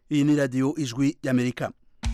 iyi ni radiyo ijwi y'amerika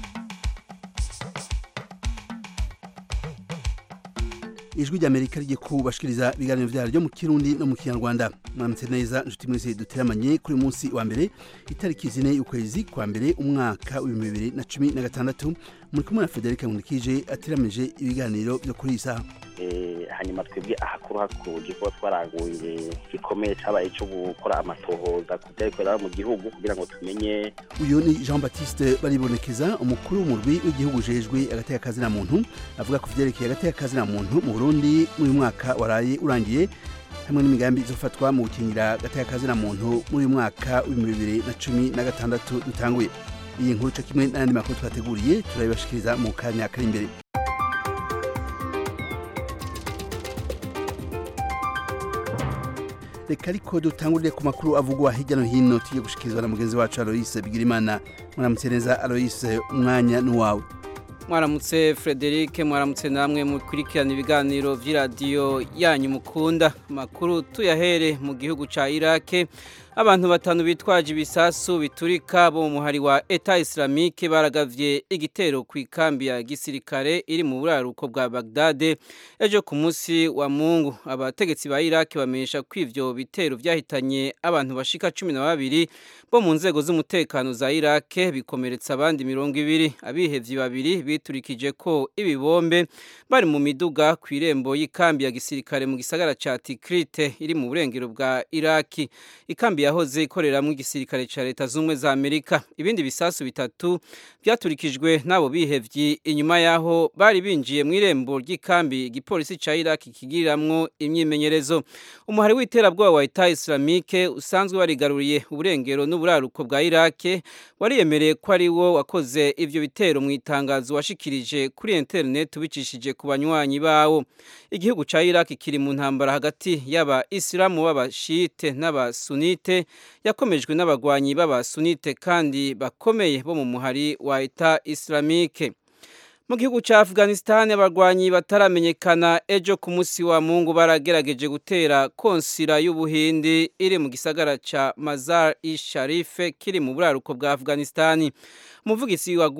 ijwi ry'amerika rigiye kubashikiriza ibiganiro vyaryo mu kirundi no mu kinyarwanda mwaramutse neza nshuti mwese duteramanye kuri munsi wa mbere itariki zine y'ukwezi kwa mbere umwaka w'ibihumbi bibiri na cumi na gatandatu muri kumwe na federike nkundikije ateramije ibiganiro vyo kuri iyi saha hanyuma twebwe ahakuru hakuru kuba twaraguye gikomeye cabaye cyo gukora amatohoza ku vyabikorera mu gihugu kugira ngo tumenye uyu ni jean baptiste baribonekeza umukuru w'umurwi w'igihugu ujejwe agateka kazina muntu avuga ku vyerekeye agateka kazina muntu mu burundi muri uyu mwaka waraye urangiye hamwe n'imigambi izofatwa mu gukingira agateka kazina muntu muri uyu mwaka w'ibihumbi bibiri na cumi na gatandatu dutanguye iyi nkuru co kimwe n'ayandi makuru twateguriye turabibashikiriza mu kanya kari imbere reka ariko dutangurire ku makuru avugwa hirya no hino tugiye gushikirizwa na mugenzi wacu aloise bigirimana mwaramutse neza aloise umwanya n'uwawe mwaramutse frederic mwaramutse namwe mukurikirana ibiganiro by'iradiyo yanyu mukunda amakuru tuyahere mu gihugu cya irake abantu batanu bitwaje ibisasu biturika bo mu muhari wa eta islamique baragavye igitero ku ikambi ya gisirikare iri mu buraruko bwa bagdade ejo ku munsi wa mungu abategetsi ba iraki bamenyesha ko ivyo bitero vyahitanye abantu bashika cumi na babiri bo mu nzego z'umutekano za irake bikomeretsa abandi mirongo ibiri abihevyi babiri biturikije ko ibibombe bari mu miduga ku irembo y'ikambi ya gisirikare mu gisagara ca tikrite iri mu burengero bwa iraki ikambi yahoze ikoreramo igisirikare cya leta z'ubumwe za amerika ibindi bisasu bitatu byaturikijwe n'abo bihevyi inyuma y'aho bari binjiye mu irembo ry'ikambi igipolisi cya iraki kigiriramwo imyimenyerezo umuhari w'iterabwoba wa eta islamike usanzwe warigaruriye uburengero n'uburaruko bwa irake wariyemereye ko ari wo wakoze ivyo bitero mu itangazo washikirije kuri interineti ubicishije ku banywanyi bawo igihugu cya iraki kiri mu ntambara hagati y'aba isilamu b'abashite n'abasunite yakomejwe n'abagwanyi b'abasunite kandi bakomeye bo mu muhari wa eta islamike mu gihugu cya afghanistan abarwanyi bataramenyekana ejo ku munsi wa mungu baragerageje gutera konsira y'ubuhindi iri mu gisagara cya mazar i sharife kiri mu buraruko bwa afghanistan umuvugisi wa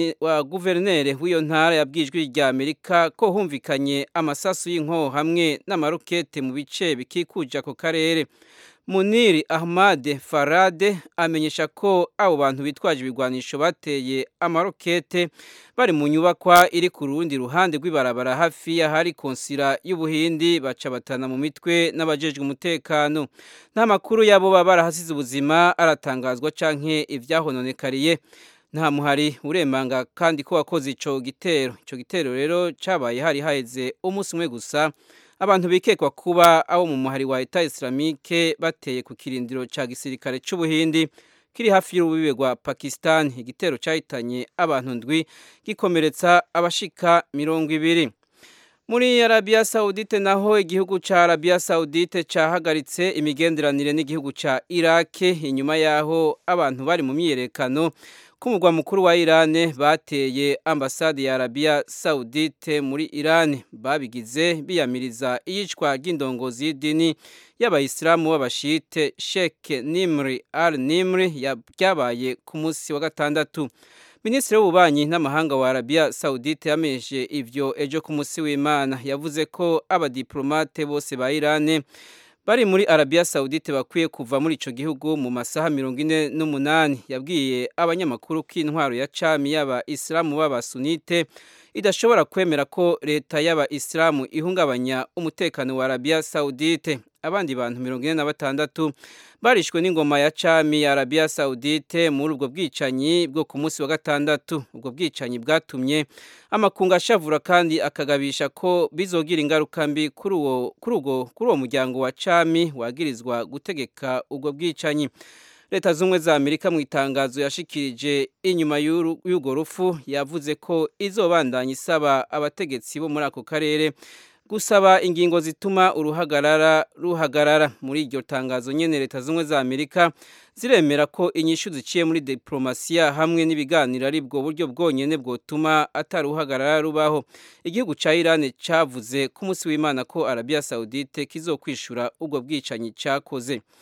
guverineri w'iyo ntara yabwijwe rya amerika ko humvikanye amasasu y'inkoho hamwe n'amarokete mu bice bikikuje ako karere muniri ahmad farade amenyesha ko abo bantu bitwaje ibigwanisho bateye amarokete bari mu nyubakwa iri ku rundi ruhande rw'ibarabara hafi y'ahari konsira y'ubuhindi baca batana mu mitwe n'abajejwe umutekano nta makuru yabo baba barahasize ubuzima aratangazwa canke ivyahononekariye nta muhari uremanga kandi ko wakoze ico gitero ico gitero rero cabaye hari haheze umunsi umwe gusa abantu bikekwa kuba abo mu muhari wa Eta Islamique bateye ku kirindiro ca gisirikare c'ubuhindi kiri hafi y'urubibe rwa Pakistan igitero cahitanye abantu ndwi gikomeretsa abashika mirongo ibiri muri Arabia Saudite naho igihugu ca Arabia Saudite cahagaritse imigenderanire n'igihugu ca Iraq inyuma yaho abantu bari mu myiyerekano kumugwa mukuru wa Iran bateye ambasade ya Arabia Saudite muri Iran babigize biyamiriza iyicwa ry'indongozi y'idini y'abayisilamu b'abashite Sheikh Nimri al-Nimri yabaye ku munsi wa gatandatu Minisitiri w'ububanyi n'amahanga wa Arabia Saudite yamenyeshe ivyo ejo ku munsi w'Imana yavuze ko abadiplomate bose ba Iran bari muri Arabia Saudite bakwiye kuva muri ico gihugu mu masaha mirongo ine n'umunani yabwiye abanyamakuru ko intwaro ya cami y'aba Islamu b'abasunite idashobora kwemera ko leta y'aba Islamu ihungabanya umutekano wa Arabia Saudite abandi bantu mirongo ine na batandatu barishwe n'ingoma ya cami ya Arabia Saudite muri ubwo bwicanyi bwo ku munsi wa gatandatu ubwo bwicanyi bwatumye amakungu ashavura kandi akagabisha ko bizogira ingaruka mbi kuri uwo kuri uwo kuri uwo muryango wa cami wagirizwa gutegeka ubwo bwicanyi leta z'ubumwe za amerika mu itangazo yashikirije inyuma y'urwo rufu yavuze ko izobandanya isaba abategetsi bo muri ako karere gusaba ingingo zituma uruhagarara ruhagarara muri iryo tangazo nyene leta z'ubumwe za amerika ziremera ko inyishu ziciye muri diplomasiya hamwe n'ibiganiro ari bwo buryo bwonyene bwotuma ataruhagarara rubaho igihugu ca Iran cavuze ku munsi w'Imana ko Arabia Saudite kizokwishura ubwo bwicanyi cakoze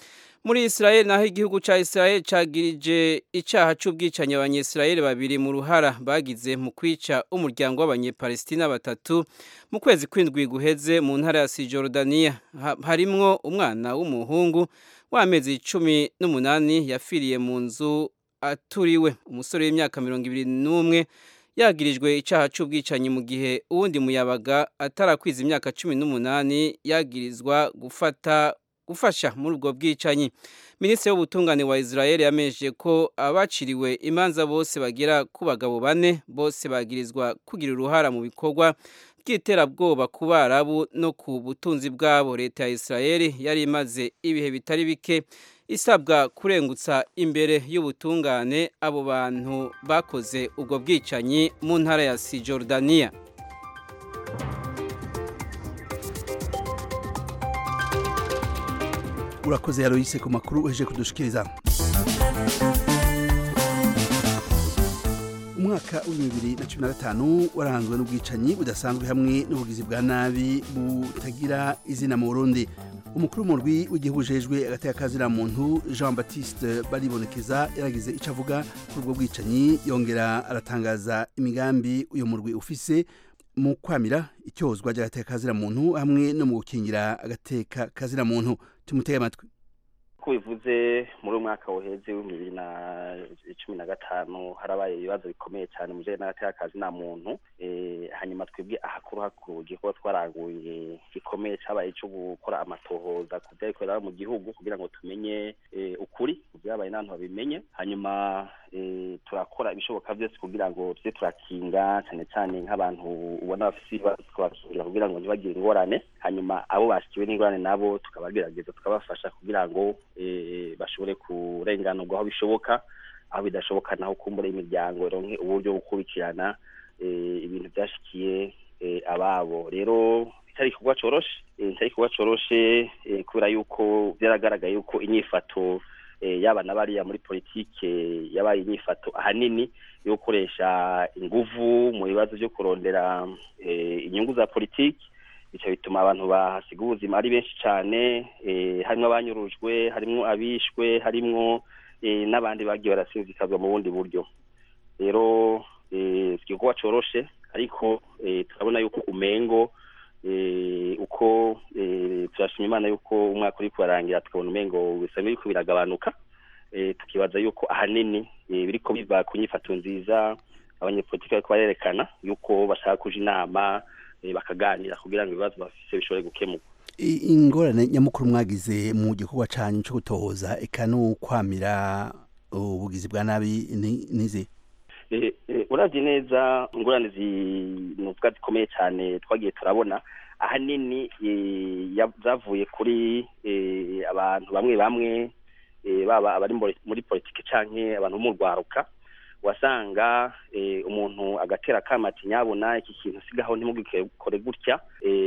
muri Israel naho igihugu ca Israel cagirije icaha c'ubwicanyi abanyesirayeli babiri mu ruhara bagize mu kwica umuryango w'abanyepalestina batatu mu kwezi kw'indwi guheze mu ntara ya Sijordania harimwo umwana w'umuhungu w'amezi cumi n'umunani yafiriye mu nzu aturiwe umusore w'imyaka mirongo ibiri n'umwe yagirijwe icaha c'ubwicanyi mu gihe uwundi muyabaga atarakwiza imyaka cumi n'umunani yagirizwa gufata gufasha muri ubwo bwicanyi minisitiri w'ubutungane wa israel yamenyesheje ko abaciriwe imanza bose bagera ku bagabo bane bose bagirizwa kugira uruhara mu bikorwa by'iterabwoba ku barabu no ku butunzi bwabo leta ya israel yari imaze ibihe bitari bike isabwa kurengutsa imbere y'ubutungane abo bantu bakoze ubwo bwicanyi mu ntara ya sijordaniya urakoze yaroyise ku makuru uheje kudushikiriza umwaka w'ibihumbi bibiri na cumi na gatanu waranzwe n'ubwicanyi budasanzwe hamwe n'ubugizi bwa nabi butagira izina mu burundi umukuru w'umurwi w'igihugu ujejwe agateka kazira muntu jean baptiste baribonekeza yaragize icyo avuga kuri ubwo bwicanyi yongera aratangaza imigambi uyu murwi ufise mu kwamira icyozwa ry'agateka kazira muntu hamwe no mu gukingira agateka kazira muntu tumutege amatwi ko bivuze muri uyu mwaka woheze w'ibihumbi bibiri na cumi na gatanu harabaye ibibazo bikomeye cyane mu bijyanye n'agateka nta muntu hanyuma twebwe ahakuru hakuru igikorwa twaraguye gikomeye cyabaye cyo gukora amatohoza ku byabikorera mu gihugu kugira ngo tumenye ukuri byabaye n'abantu babimenye hanyuma turakora ibishoboka byose kugira ngo tujye turakinga cyane cyane nk'abantu ubona bafite ibibazo tukabakingira kugira ngo ntibagire ingorane hanyuma abo bashyikiwe n'ingorane nabo tukabagerageza tukabafasha kugira ngo bashobore kurenganurwa aho bishoboka aho bidashoboka naho kumbura imiryango ironke uburyo bwo gukurikirana ibintu byashikiye ababo rero bitari igikorwa coroshe bitari igikorwa coroshe kubera yuko byaragaragaye yuko inyifato yaba na bariya muri politike yabaye inyifato ahanini yo gukoresha inguvu mu bibazo byo kurondera inyungu za politiki bityo bituma abantu bahasiga ubuzima ari benshi cyane harimo abanyurujwe harimo abishwe harimo n'abandi bagiye barasinzikazwa mu bundi buryo rero igikorwa coroshe ariko turabona yuko umengo uko turashima imana yuko umwaka uri kubarangira tukabona umengo bisa n'ibiriko biragabanuka tukibaza yuko ahanini biriko biva ku nyifato nziza abanyepolitiki bariko barerekana yuko bashaka kuja inama bakaganira kugira ngo ibibazo bafise bishobore gukemuka ingorane nyamukuru mwagize mu gikorwa canyu co gutohoza eka n'ukwamira ubugizi bwa nabi nize uravye neza ingorane zinuvuga zikomeye cyane twagiye turabona ahanini zavuye kuri abantu bamwe bamwe baba abari muri politiki canke abantu bo mu rwaruka wasanga umuntu agatera akamati nyabona iki kintu sigaho ntimugikore gutya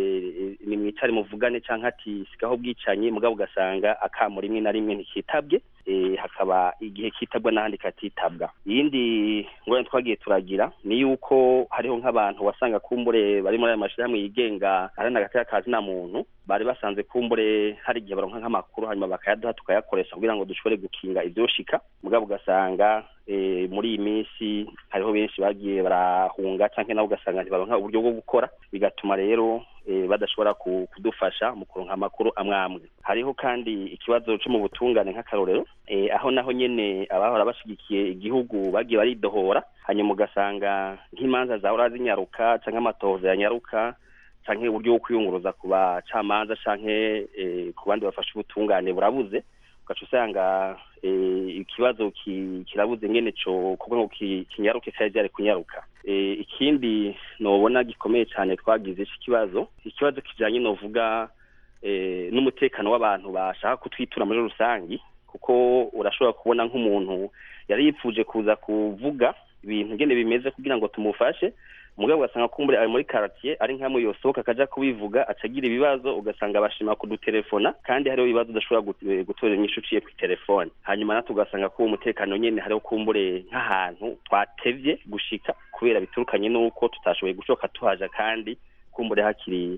ni mwicare muvugane cyangwa ati sigaho bwicanyi mugabo ugasanga akamo rimwe na rimwe ntikitabwe hakaba igihe kitabwa n'ahandi katitabwa iyindi ngorane twagiye turagira ni yuko hariho nk'abantu wasanga kumbure bari muri ayo mashyirahamwe yigenga arana agatera kazi na muntu bari basanze kumbure hari igihe baronka nk'amakuru hanyuma bakayaduha tukayakoresha kugira ngo dushobore gukinga ibyoshika mugabo ugasanga muri iyi minsi hariho benshi bagiye barahunga cyangwa nabo ugasanga ntibaronka uburyo bwo gukora bigatuma rero badashobora kudufasha mu kuronka amakuru amwe amwe hariho kandi ikibazo cyo mu butungane nk'akarorero aho naho nyene abahora bashigikiye igihugu bagiye baridohora hanyuma ugasanga nk'imanza zahora zinyaruka cyangwa amatohoza yanyaruka canke uburyo bwo kwiyunguruza ku bacamanza canke ku bandi bafasha ubutungane burabuze ugaca usanga ikibazo kirabuze ngene co kuko ngo kinyaruke cyari byari kunyaruka ikindi nobona gikomeye cyane twagize ikibazo ikibazo kijanye novuga n'umutekano w'abantu bashaka kutwitura muri rusangi kuko urashobora kubona nk'umuntu yari yipfuje kuza kuvuga ibintu ngene bimeze kugira ngo tumufashe mugabo ugasanga kumbure ari muri quartier ari nkamwe yosohoka akaja kubivuga acagira ibibazo ugasanga bashima kudutelefona kandi hariho ibibazo udashobora gutorera inyishu uciye ku telefone hanyuma natwe ugasanga ko umutekano nyene hariho kumbure nk'ahantu twatevye gushika kubera biturukanye n'uko tutashoboye gushoka tuhaja kandi kumbure hakiri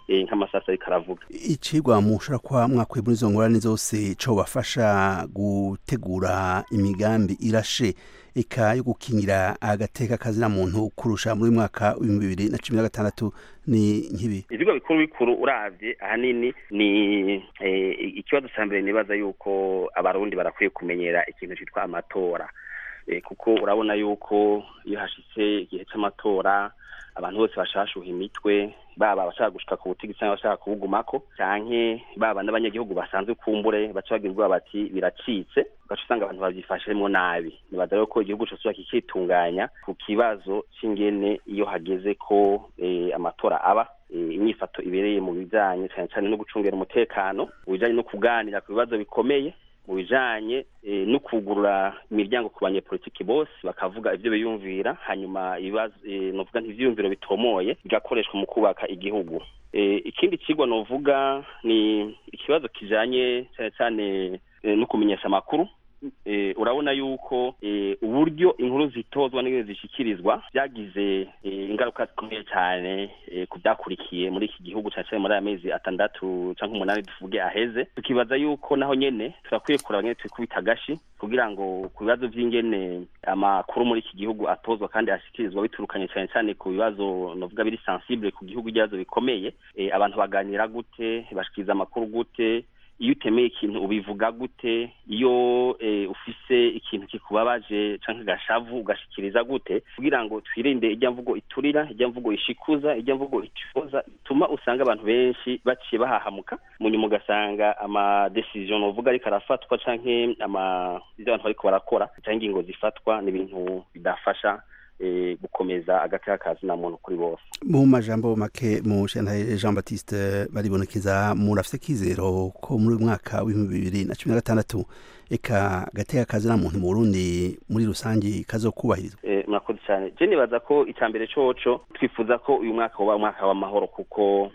nk'amasasa ariko aravuga icigwa mushobora kuba mwakuye muri izo ngorane zose co bafasha gutegura imigambi irashe eka yo gukingira agateka kazina muntu kurusha muri mwaka w'ibihumbi bibiri na cumi na gatandatu ni nk'ibi ivyigwa bikuru bikuru uravye ahanini ni ikibazo ca mbere nibaza yuko abarundi barakwiye kumenyera ikintu citwa amatora kuko urabona yuko iyo hashitse igihe c'amatora abantu bose bashashuha imitwe baba abashaka gushika ku butegetsi cyangwa abashaka kubugumako canke baba n'abanyagihugu basanzwe kumbure baca bagira ubwoba bati biracitse ugaca usanga abantu bavyifashemwo nabi nibaza rero ko igihugu cose kikitunganya ku kibazo c'ingene iyo hageze ko amatora aba inyifato ibereye mu bijanye cane cane no gucungera umutekano mu bijanye no kuganira ku bibazo bikomeye mu bijanye no kugurura imiryango ku banyepolitiki bose bakavuga ivyo biyumvira hanyuma ibibazo novuga ntivyiyumviro bitomoye bigakoreshwa mu kubaka igihugu ikindi kigwa novuga ni ikibazo kijanye cyane cyane no kumenyesha amakuru urabona yuko uburyo inkuru zitozwa n'ibintu zishyikirizwa byagize ingaruka zikomeye cyane ku byakurikiye muri iki gihugu cyane cyane muri aya mezi atandatu cyangwa umunani tuvuge aheze tukibaza yuko naho nyene turakwiye kuraba nyene twikubita agashi kugira ngo ku bibazo by'ingene amakuru muri iki gihugu atozwa kandi ashyikirizwa biturukanye cyane cyane ku bibazo novuga biri sensible ku gihugu ibibazo bikomeye abantu baganira gute bashikiriza amakuru gute iyo utemeye ikintu ubivuga gute iyo ufise ikintu kikubabaje canke gashavu ugashikiriza gute kugira ngo twirinde ijya mvugo iturira ijya mvugo ishikuza ijya mvugo itifoza ituma usanga abantu benshi baciye bahahamuka munyuma ugasanga ama decision novuga ariko arafatwa canke ama ivyo abantu bariko barakora canke ingingo zifatwa ni ibintu bidafasha gukomeza agateka kazina muntu kuri bose mu majambo make mu shantaye Jean Baptiste baribonekeza murafise kizero ko muri mwaka w'ibihumbi bibiri na cumi na gatandatu eka agateka kazina muntu mu Burundi muri rusangi kazokubahirizwa murakoze cyane je nibaza ko icambere coco twifuza ko uyu mwaka woba umwaka w'amahoro kuko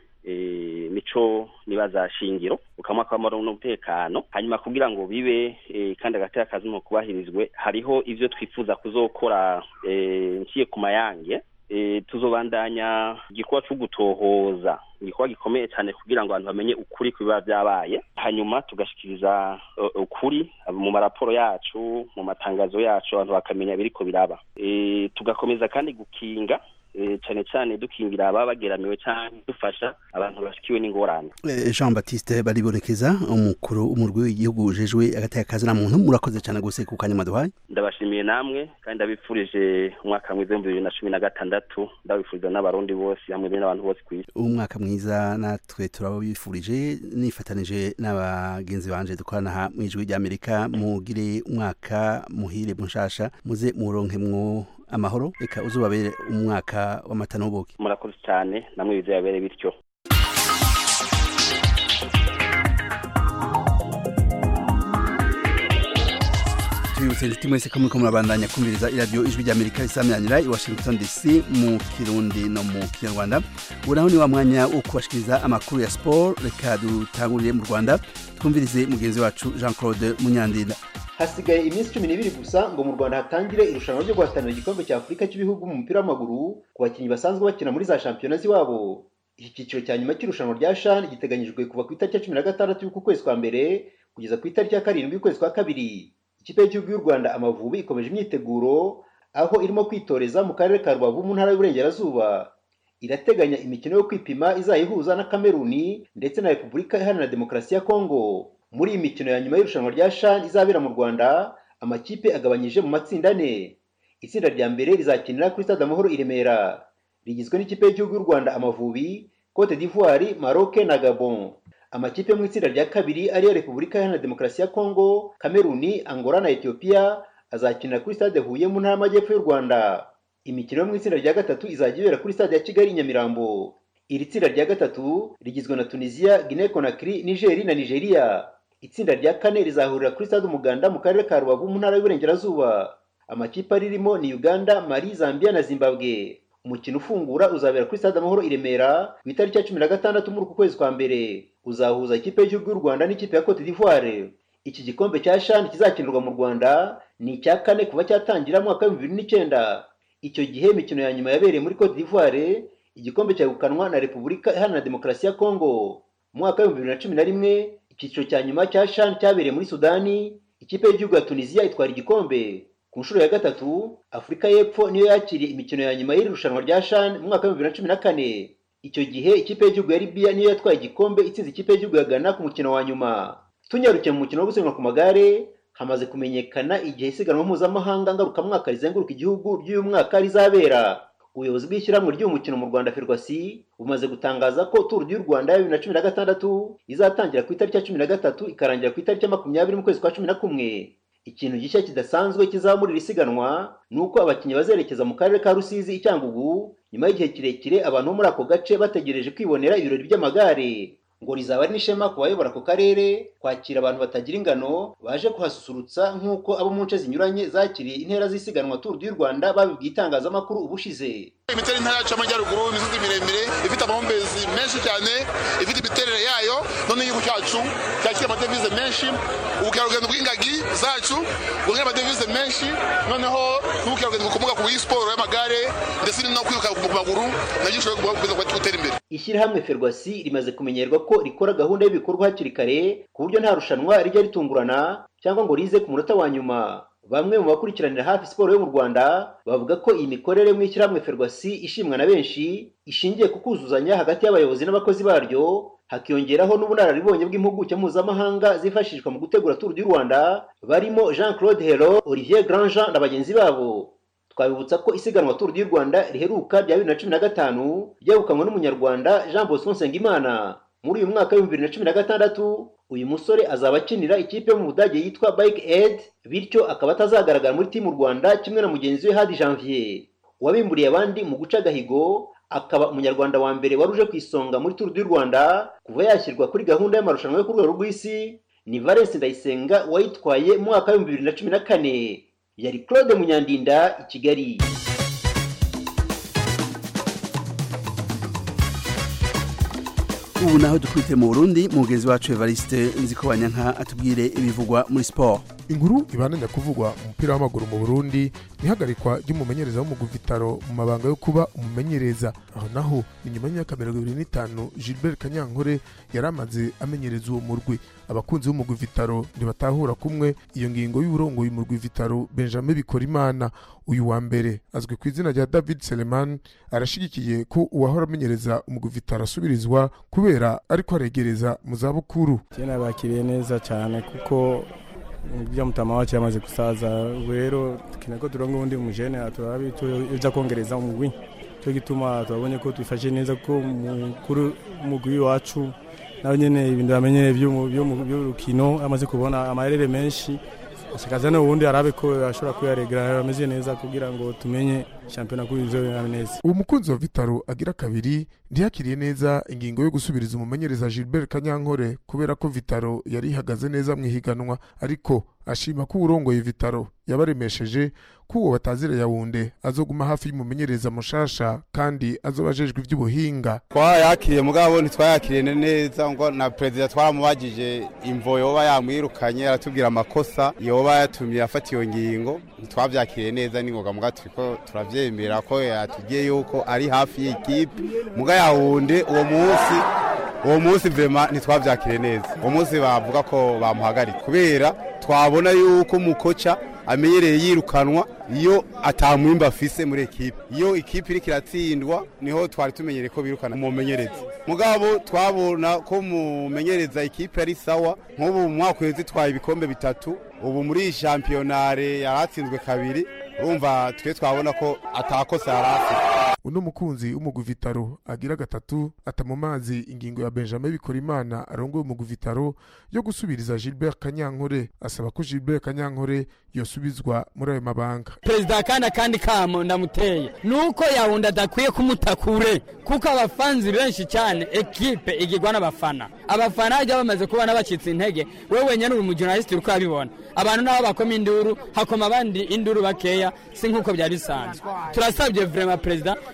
mico nibaza shingiro ukamwaka w'amahoro n'umutekano hanyuma kugira ngo bibe kandi agateka kazi mu kubahirizwe hariho ivyo twifuza kuzokora nciye ku mayange tuzobandanya igikorwa cyo gutohoza igikorwa gikomeye cyane kugira ngo abantu bamenye ukuri ku biba byabaye hanyuma tugashikiriza ukuri mu maraporo yacu mu matangazo yacu abantu bakamenya biriko biraba tugakomeza kandi gukinga cyane cyane dukingira ababa bageramiwe cyane dufasha abantu bashikiwe n'ingorane Jean Baptiste baribonekeza umukuru umurwi w'igihugu ujejwe agateka kazi na muntu murakoze cyane gose ku kanya maduhaye ndabashimiye namwe kandi ndabifurije umwaka mwiza w'ibihumbi bibiri na cumi na gatandatu ndabifuriza n'abarundi bose hamwe n'abantu bose ku isi umwaka mwiza natwe turabifurije nifatanije n'abagenzi banje dukorana aha mu ijwi ry'amerika mugire umwaka muhire mushasha muze muronkemwo amahoro reka uzubabere umwaka w'amata n'ubuki murakoze cyane namwe bizabere bityo tubibutse inshuti mwese ko muriko murabandanya kumviriza iradiyo ijwi ry'amerika risamyanira i washington dc mu kirundi no mu kinyarwanda ubu naho ni wa mwanya wo kubashikiriza amakuru ya siporo reka dutangurire mu rwanda twumvirize mugenzi wacu jean claude munyandinda hasigaye iminsi cumi n'ibiri gusa ngo mu rwanda hatangire irushanwa ryo guhatanira igikombe cya afurika cy'ibihugu mu mupira w'amaguru ku bakinnyi basanzwe bakina muri za shampiyona z'iwabo iki cyiciro cya nyuma cy'irushanwa rya shan giteganyijwe kuva ku itariki ya cumi na gatandatu y'uku kwezi kwa mbere kugeza ku itariki ya karindwi y'ukwezi kwa kabiri ikipe y'igihugu y'u rwanda amavubi ikomeje imyiteguro aho irimo kwitoreza mu karere ka rubavu mu ntara y'uburengerazuba irateganya imikino yo kwipima izayihuza na kameruni ndetse na repubulika iharanira demokarasi ya kongo muri iyi mikino ya nyuma y'irushanwa rya shan izabera mu rwanda amakipe agabanyije mu matsinda ane itsinda rya mbere rizakinira kuri stade amahoro i remera rigizwe n'ikipe y'igihugu y'u rwanda amavubi cote d'ivoire maroc na gabon amakipe yo mu itsinda rya kabiri ariyo repubulika iharanira demokarasi ya kongo kameruni angola na ethiopia azakinira kuri stade huye mu ntara y'amajyepfo y'u rwanda imikino yo mu itsinda rya gatatu izajya ibera kuri stade ya kigali i nyamirambo iri tsinda rya gatatu rigizwe na tunisia guinea conakry nigeri na nigeria itsinda rya kane rizahurira kuri stade umuganda mu karere ka rubavu mu ntara y'uburengerazuba amakipe aririmo ni uganda mali zambia na zimbabwe umukino ufungura uzabera kuri stade amahoro i remera ku itariki ya cumi na gatandatu muri uku kwezi kwa mbere uzahuza ikipe y'igihugu y'u rwanda n'ikipe ya cote d'ivoire iki gikombe cya shani kizakinirwa mu rwanda ni icya kane kuva cyatangira mu mwaka w'ibihumbi bibiri n'icyenda icyo gihe imikino ya nyuma yabereye muri cote d'ivoire igikombe cyagukanwa na repubulika iharanira demokarasi ya kongo mu mwaka w'ibihumbi bibiri na cumi na rimwe icyiciro cya nyuma cya shan cyabereye muri sudani ikipe y'igihugu ya tunisiya itwara igikombe ku nshuro ya gatatu afurika y'epfo niyo yakiriye imikino ya nyuma y'iri rushanwa rya shan mu mwaka w'ibihumbi bibiri na cumi na kane icyo gihe ikipe y'igihugu ya libiya niyo yatwaye igikombe itsinze ikipe y'igihugu ya ghana ku mukino wa nyuma tunyarukiye mu mukino wo gusiganwa ku magare hamaze kumenyekana igihe isiganwa mpuzamahanga ngarukamwaka rizenguruka igihugu ry'uyu mwaka rizabera ubuyobozi bw'ishyirahamwe ry'uyu mukino mu rwanda ferwasi bumaze gutangaza ko turu y'u rwanda ya bibiri na cumi na gatandatu izatangira ku itariki ya cumi na gatatu ikarangira ku itariki ya makumyabiri mu kwezi kwa cumi na kumwe ikintu gishya kidasanzwe kizaba muri iri siganwa ni uko abakinnyi bazerekeza mu karere ka rusizi icyangugu nyuma y'igihe kirekire abantu bo muri ako gace bategereje kwibonera ibirori by'amagare ngo rizaba ari n'ishema ku bayobora ako karere kwakira abantu batagira ingano baje kuhasusurutsa nk'uko abo mu nce zinyuranye zakiriye intera z'isiganwa turu y'u rwanda babibwiye itangazamakuru ubushize imiterere intara yacu y'amajyaruguru imisozi miremire ifite amahumbezi menshi cyane ifite imiterere yayo none igihugu cyacu cyakira amadevize menshi ubukerarugendo bw'ingagi zacu buzana amadevize menshi noneho n'ubukerarugendo bukomoka ku siporo y'amagare ndetse no kwiruka ku maguru nabyo bishobora gutera imbere ishyirahamwe ferwasi rimaze kumenyerwa ko rikora gahunda y'ibikorwa hakiri kare ku buryo nta rushanwa rijya ritungurana cyangwa ngo rize ku munota wa nyuma bamwe mu bakurikiranira hafi siporo yo mu rwanda bavuga ko iyi mikorere mu ishyirahamwe ferwasi ishimwa na benshi ishingiye ku kuzuzanya hagati y'abayobozi n'abakozi baryo hakiyongeraho n'ubunararibonye bw'impuguke mpuzamahanga zifashishwa mu gutegura turu y'u rwanda barimo jean claude hero olivier grandjean na bagenzi babo twabibutsa ko isiganwa turu y'u rwanda riheruka rya bibiri na cumi na gatanu ryegukanywe n'umunyarwanda jean bosco nsengimana muri uyu mwaka w'ibihumbi bibiri na cumi na gatandatu uyu musore azaba akinira ikipe yo mu budage yitwa bike aid bityo akaba atazagaragara muri timu rwanda kimwe na mugenzi we hadi janvier uwabimburiye abandi mu guca agahigo akaba umunyarwanda wa mbere wari uje ku isonga muri turu y'u rwanda kuva yashyirwa kuri gahunda y'amarushanwa yo ku rwego rw'isi ni valence ndayisenga wayitwaye mu mwaka w'ibihumbi bibiri na cumi na kane yari claude munyandinda i kigali ubu naho dukwite mu burundi mugenzi wacu evariste nziko banyanka atubwire ibivugwa muri siporo inkuru ibananya kuvugwa umupira w'amaguru mu burundi ihagarikwa ry'umumenyereza w'umugwi vitaro mu mabanga yo kuba umumenyereza aho naho ni nyuma y'imyaka mirongo ibiri n'itanu gilbert kanyankore yari amaze amenyereza uwo murwi abakunzi b'umugwi vitaro ntibatahura kumwe iyo ngingo y'uburongoye umurwi vitaro benjamin bikorimana uyu wa mbere azwi ku izina rya david seleman arashigikiye ko uwahora amenyereza umugwi vitaro asubirizwa kubera ariko aregereza mu zabukuru bakiriye neza cyane kuko ibyo mutama wacu yamaze gusaza rero dukeneye ko turonga ubundi mujene turabe ibyo kongereza umugwi cyo gituma turabonye ko twifashe neza ko mukuru umugwi wacu nawe nyene ibintu bamenyereye by'urukino amaze kubona amarere menshi ashakaza no ubundi arabe ko ashobora kuyaregera ameze neza kugira ngo tumenye shampiyona kuri izo neza uwo mukunzi wa vitaro agira kabiri ntiyakiriye neza ingingo yo gusubiriza umumenyereza gilbert kanyankore kubera ko vitaro yari ihagaze neza mu ihiganwa ariko ashima ko uwurongoye vitaro yabaremesheje ko uwo batazira yawunde azoguma hafi y'umumenyereza mushasha kandi azoba ajejwe iby'ubuhinga twayakiriye mugabo ntitwayakiriye neza ngo na perezida twaramubagije imvo yoba yamwirukanye aratubwira amakosa yoba yatumye afata iyo ngingo ntitwabyakiriye neza n'ingoga muga turiko turavyemera ko yatubwiye yuko ari hafi y'ikipe muga yawunde uwo munsi uwo munsi vrema ntitwavyakiriye neza uwo munsi bavuga ko bamuhagarika kubera twabona yuko umukoca amenyereye yirukanwa iyo atamwimba afise muri ekipe iyo ikipe iriko iratsindwa niho twari tumenyereye ko birukana umumenyereza mugabo twabona ko mumenyereza ikipe ari sawa nk'ubu mu mwaka uheze twaye ibikombe bitatu ubu muri shampiyonare yaratsinzwe kabiri urumva twe twabona ko atakosa yari afite uno mukunzi w'umugwi vitaro agira gatatu ata mu mazi ingingo ya benjamin bikorimana arongoye umugwi vitaro yo gusubiriza gilbert kanyankore asaba ko gilbert kanyankore yosubizwa muri ayo mabanga perezida kandi akandi kamo ndamuteye nuko yawundi adakwiye kumutakure kuko abafanzi benshi cyane ekipe igirwa n'abafana abafana bajya bamaze kubona bacitse intege wowe wenyine uri umujurnalisiti uri kubibona abantu nabo bakoma induru hakoma abandi induru bakeya si nk'uko byari bisanzwe turasabye vrema perezida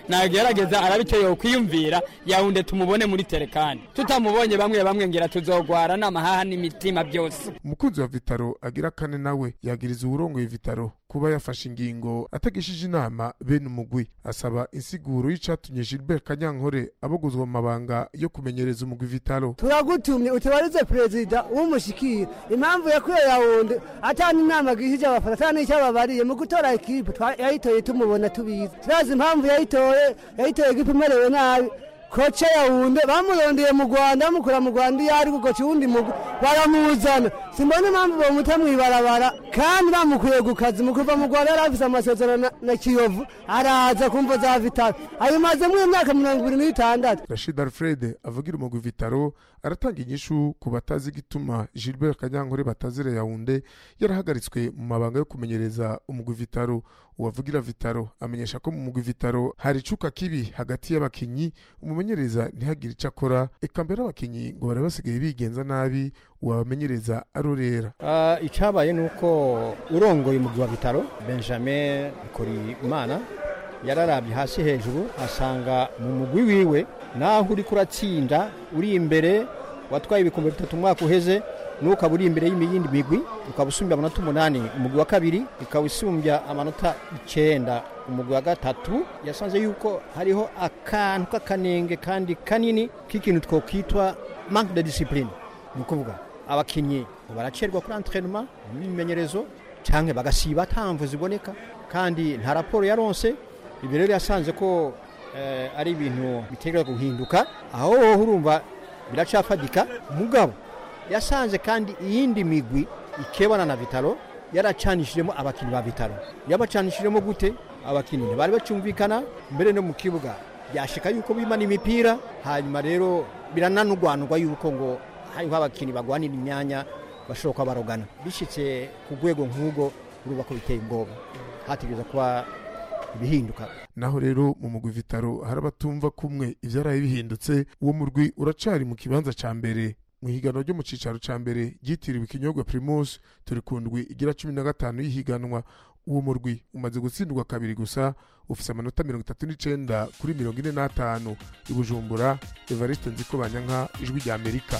nagerageza arabe icyo yokwiyumvira yawunde tumubone muri terekani tutamubonye bamwe bamwe ngira tuzogwara n'amahaha n'imitima byose umukunzi wa vitaro agira kane nawe yagiriza uwurongoye vitaro kuba yafashe ingingo atagishije inama bene umugwi asaba insiguro y'icatumye gilbert kanyankore abogozwa mu mabanga yo kumenyereza umugwi vitaro turagutumye utubarize perezida w'umushikira impamvu yakuye yawunde atana inama agishije abafana atana n'icyo ababariye mu gutora ekipe yayitoye tumubona tubizi turazi impamvu yayitoye yayitoye ekipe imerewe nabi koce yawunde bamurondeye mu rwanda bamukura mu rwanda iyo ari gukoca uwundi mugwi baramuzana simbona impamvu bamuta mw'ibarabara kandi bamukuye ku kazi mu kuva mu rwanda yari afise amasezerano na kiyovu araza kumva za vitaro ayimazemo imyaka mirongo ibiri n'itandatu rashid alfred avugira umugwi vitaro aratanga inyishu ku batazi igituma gilbert kanyankore batazira yawunde yarahagaritswe mu mabanga yo kumenyereza umugwi vitaro uwavugira vitaro amenyesha ko mu mugwi vitaro hari icuka kibi hagati y'abakinyi umumenyereza ntihagire icyo akora eka mbere abakinyi ngo bari basigaye bigenza nabi uwabamenyereza arorera uh, icyabaye ni uko urongoye umugwi wa vitaro benjamin korimana yararabye hasi hejuru asanga mu mugwi wiwe naho uri kuratsinda uri imbere watwaye ibikombe bitatu umwaka uheze n'ukaba uri imbere y'iyindi migwi ukaba usumbya amanota umunani umugwi wa kabiri ukaba usumbya amanota icyenda umugwi wa gatatu yasanze yuko hariho akantu k'akanenge kandi kanini k'ikintu twakwitwa manque de discipline ni ukuvuga abakinnyi baracerwa kuri entrenema n'imimenyerezo cyangwa bagasiba ntamvu ziboneka kandi nta raporo yaronse ibi rero yasanze ko ari ibintu bitegereza guhinduka aho wowe urumva biracafadika mugabo yasanze kandi iyindi migwi ikebana na vitaro yaracanishijemo abakinnyi ba vitaro yabacanishijemo gute abakinnyi ntibari bacyumvikana mbere no mu kibuga byashika yuko bimana imipira hanyuma rero birananurwanurwa yuko ngo hariho abakinnyi bagwanira imyanya bashobora kuba barogana bishyitse ku rwego nk'ubwo urumva ko biteye ubwoba hategereza kuba ibihinduka naho rero mu mugwi vitaro hari abatumva kumwe ibyaraye bihindutse uwo murwi uracari mu kibanza ca mbere mu higanwa ryo mu cicaro ca mbere ryitiriwe ikinyobwa primus turi ku ndwi igira cumi na gatanu y'ihiganwa uwo murwi umaze gutsindwa kabiri gusa ufise amanota mirongo itatu n'icenda kuri mirongo ine n'atanu i bujumbura evariste nziko banyanka ijwi rya amerika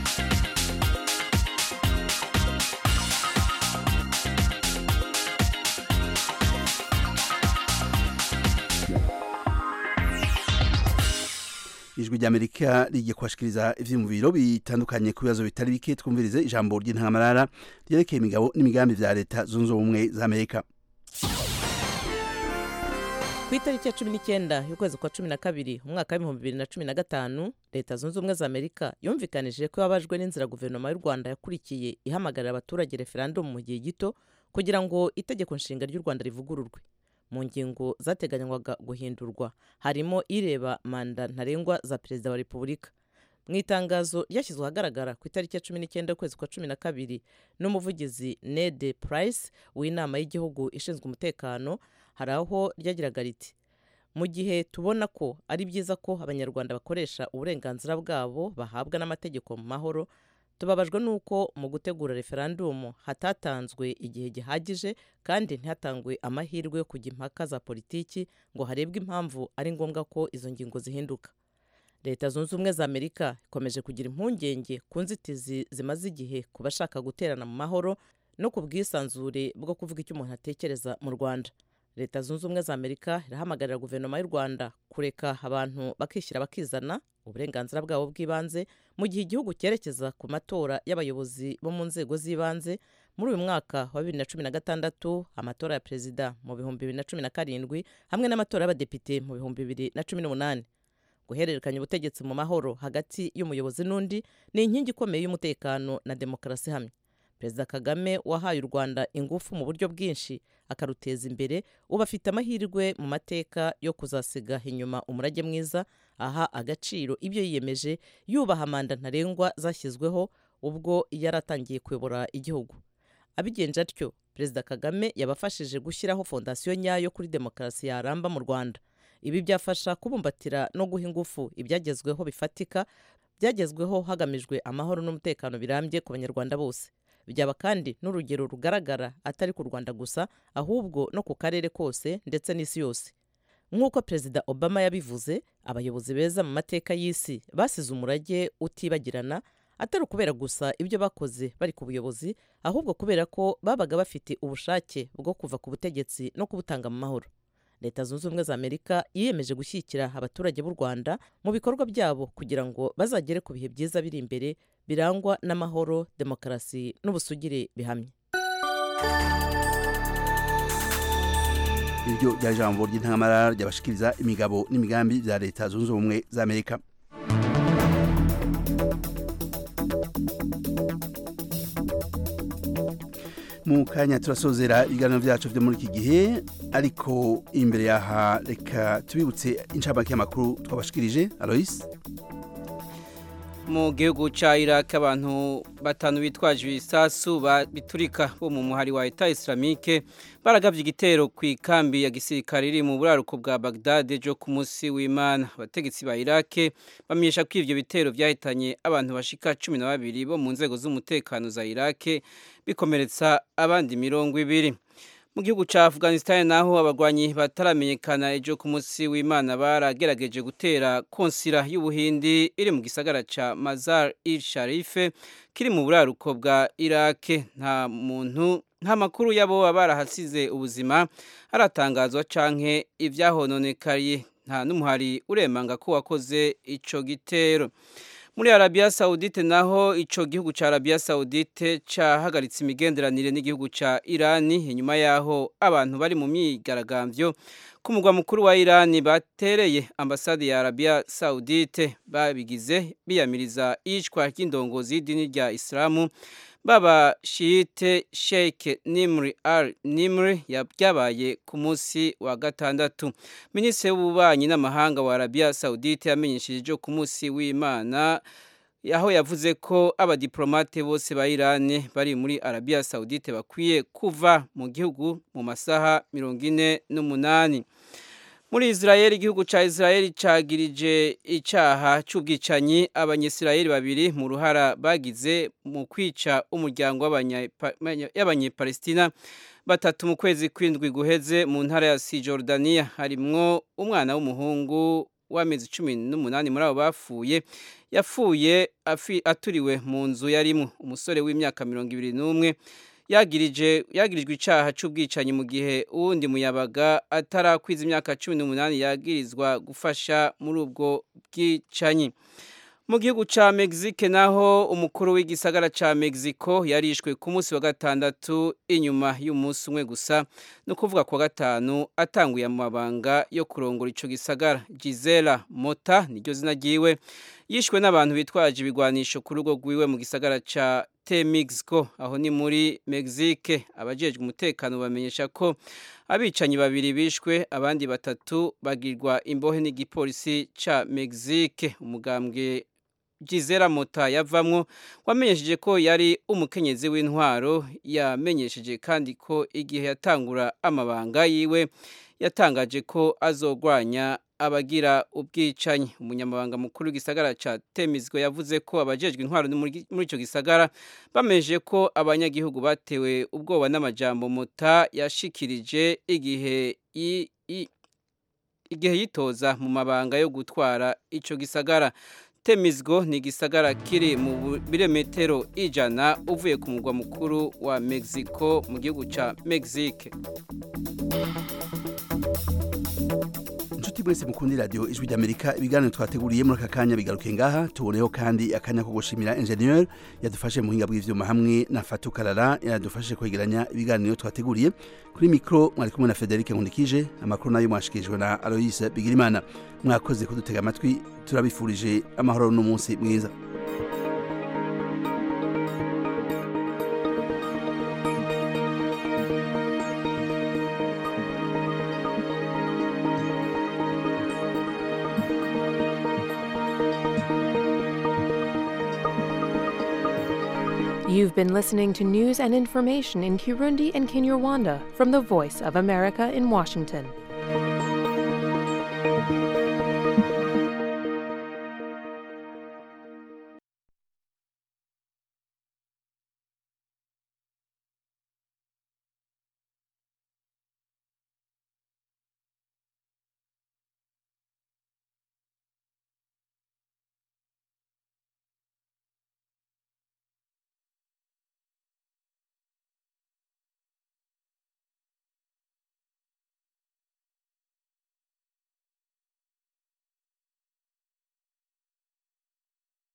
ijwi ry'amerika rigiye kubashikiriza ivyiyumviro bitandukanye ku bibazo bitari bike twumvirize ijambo ry'intangamarara ryerekeye imigabo n'imigambi vya leta zunze ubumwe za amerika ku itariki ya cumi n'icyenda y'ukwezi kwa cumi na kabiri umwaka w'ibihumbi bibiri na cumi na gatanu leta zunze ubumwe za amerika yumvikanije ko yababajwe n'inzira guverinoma y'u rwanda yakurikiye ihamagarira abaturage referandumu mu gihe gito kugira ngo itegeko nshinga ry'u rwanda rivugururwe mu ngingo zateganywaga guhindurwa harimo ireba manda ntarengwa za perezida wa repubulika mu itangazo ryashyizwe ahagaragara ku itariki ya cumi n'icyenda y'ukwezi kwa cumi na kabiri n'umuvugizi nede purayisi w'inama y'igihugu ishinzwe umutekano hari aho ryagiraga riti mu gihe tubona ko ari byiza ko abanyarwanda bakoresha uburenganzira bwabo bahabwa n'amategeko mu mahoro tubabajwe n'uko mu gutegura referandumu hatatanzwe igihe gihagije kandi ntihatangwe amahirwe yo kujya impaka za politiki ngo harebwe impamvu ari ngombwa ko izo ngingo zihinduka leta zunze ubumwe za amerika ikomeje kugira impungenge ku nzitizi zimaze igihe ku bashaka guterana mu mahoro no ku bwisanzure bwo kuvuga icyo umuntu atekereza mu rwanda leta zunze ubumwe za amerika irahamagarira guverinoma y'u rwanda kureka abantu bakishyira bakizana uburenganzira bwabo bw'ibanze mu gihe igihugu cyerekeza ku matora y'abayobozi bo mu nzego z'ibanze muri uyu mwaka wa bibiri na cumi na gatandatu amatora ya perezida mu bihumbi bibiri na cumi na karindwi hamwe n'amatora y'abadepite mu bihumbi bibiri na cumi n'umunani guhererekanya ubutegetsi mu mahoro hagati y'umuyobozi n'undi ni inkingi ikomeye y'umutekano na demokarasi ihamye perezida kagame wahaye u rwanda ingufu mu buryo bwinshi akaruteza imbere ubu afite amahirwe mu mateka yo kuzasiga inyuma umurage mwiza aha agaciro ibyo yiyemeje yubaha manda ntarengwa zashyizweho ubwo yari atangiye kuyobora igihugu abigenje atyo perezida kagame yabafashije gushyiraho fondasiyo nyayo kuri demokarasi yaramba mu rwanda ibi byafasha kubumbatira no guha ingufu ibyagezweho bifatika byagezweho hagamijwe amahoro n'umutekano birambye ku banyarwanda bose byaba kandi n'urugero rugaragara atari ku rwanda gusa ahubwo no ku karere kose ndetse n'isi yose nk'uko perezida obama yabivuze abayobozi beza mu mateka y'isi basize umurage utibagirana atari ukubera gusa ibyo bakoze bari ku buyobozi ahubwo kubera ko babaga bafite ubushake bwo kuva ku butegetsi no kubutanga mu mahoro leta zunze ubumwe za amerika yiyemeje gushyigikira abaturage b'u rwanda mu bikorwa byabo kugira ngo bazagere ku bihe byiza biri imbere birangwa n'amahoro demokarasi n'ubusugire bihamye iryo ryari ijambo ry'intangamara ryabashikiriza imigabo n'imigambi bya leta zunze ubumwe za amerika mu kanya turasozera ibiganiro byacu byo muri iki gihe ariko imbere yaha reka tubibutse inshamake y'amakuru twabashikirije aloyce mu gihugu cya iraq abantu batanu bitwaje ibisasu biturika bo mu muhari wa eta islamike baragabye igitero ku ikambi ya gisirikare iri mu buraruko bwa bagdad ejo ku munsi w'imana abategetsi ba iraq bamenyesha ko ibyo bitero byahitanye abantu bashika cumi na babiri bo mu nzego z'umutekano za iraq bikomeretsa abandi mirongo ibiri mu gihugu cya afghanistan naho abarwanyi bataramenyekana ejo ku munsi w'imana baragerageje gutera konsira y'ubuhindi iri mu gisagara cya mazar il sharife kiri mu buraruko bwa iraq nta muntu nta makuru y'abo barahasize ubuzima aratangazwa canke ibyahononekariye nta n'umuhari uremanga ko wakoze ico gitero muri arabiya sawudite naho icyo gihugu cya arabiya sawudite cyahagaritse imigenderanire n'igihugu cya irani inyuma y'aho abantu bari mu myigaragambyo ku mugwa mukuru wa irani batereye ambasade ya arabiya sawudite babigize biyamiriza iyicwa ry'indongozi y'idini rya isilamu baba shiyite sheike nimri al nimri byabaye ku munsi wa gatandatu minisitiri w'ububanyi n'amahanga wa arabiya sawudite yamenyesheje ejo ku munsi w'imana aho yavuze ko abadiplomate bose ba irani bari muri arabiya sawudite bakwiye kuva mu gihugu mu masaha mirongo ine n'umunani muri israel igihugu cya israel cyagirije icyaha cy'ubwicanyi abanyisirayeli babiri mu ruhara bagize mu kwica umuryango y'abanyepalestina batatu mu kwezi kw'indwi guheze mu ntara ya sijordaniya harimwo umwana w'umuhungu w'amezi cumi n'umunani muri abo bapfuye yapfuye aturiwe mu nzu yarimo umusore w'imyaka mirongo ibiri n'umwe yagirijwe icyaha cy'ubwicanyi mu gihe uwundi muyabaga atarakwiza imyaka cumi n'umunani yagirizwa gufasha muri ubwo bwicanyi mu gihugu cya mexique naho umukuru w'igisagara cya mexico yarishwe ku munsi wa gatandatu inyuma y'umunsi umwe gusa ni ukuvuga ku wa gatanu atanguye amabanga yo kurongora icyo gisagara gisela mota niryo zina ryiwe yishwe n'abantu bitwaje ibigwanisho ku rugo rwiwe mu gisagara cya Mexico aho ni muri Mexique abajejwe umutekano bamenyesha ko abicanyi babiri bishwe abandi batatu bagirwa imbohe n'igipolisi ca Mexique umugambwe Gizera Mota yavamwo wamenyesheje ko yari umukenyezi w'intwaro yamenyesheje kandi ko igihe yatangura amabanga yiwe yatangaje ko azogwanya abagira ubwicanyi umunyamabanga mukuru w'igisagara cya temizwe yavuze ko abajejwe intwaro muri icyo gisagara bameje ko abanyagihugu batewe ubwoba n'amajambo mota yashikirije igihe igihe yitoza mu mabanga yo gutwara icyo gisagara temizgo ni igisagara kiri mu birometero ijana uvuye ku mugwa mukuru wa mexico mu gihugu cya mexique inshuti mwese mukundi radiyo ijwi ry'amerika ibiganiro twateguriye muri aka kanya bigaruke ngaha tuboneho kandi akanya ko gushimira enjeniyeri yadufashe mu buhinga bw'ibyuma hamwe na fatu karara yadufashe kwegeranya ibiganiro twateguriye kuri mikoro mwari kumwe na federic nkundikije amakuru nayo mwashikirijwe na aloyise bigirimana mwakoze kudutega amatwi turabifurije amahoro n'umunsi mwiza You've been listening to news and information in Kirundi and Kinyarwanda from the Voice of America in Washington.